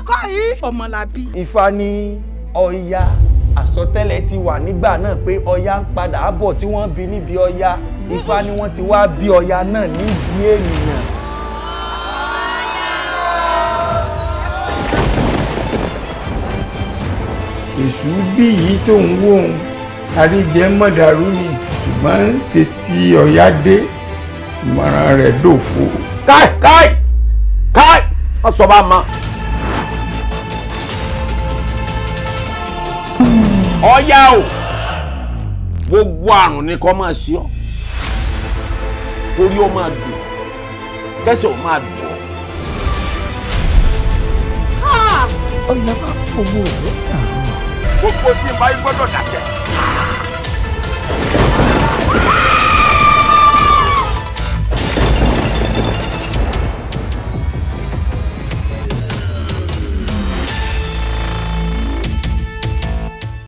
kọ́ yìí. ọmọlábí. Ifá ní Ọya àsọtẹ́lẹ̀ ti wà nígbà náà pé Ọya ń padà bọ̀ tí wọ́n bí níbi Ọya Ifá ni wọ́n ti wá bí Ọya náà níbi ènìyàn. èṣù bí yìí tó ń wò ó àríjẹ mọ̀dàrú ni ṣùgbọ́n ṣe ti ọ̀yá dé ìmọ̀ràn rẹ̀ dòfo. káì káì káì wọ́n sọ bá ma. Ọya o gbogbo àrùn ni kò máa ṣe ọ́ orí ó máa dùn kẹsẹ̀ ó máa dùn ọ́. Ọya bá owó rẹ̀ gbogbo tí n bá yí gbọ́dọ̀ dàkẹ́.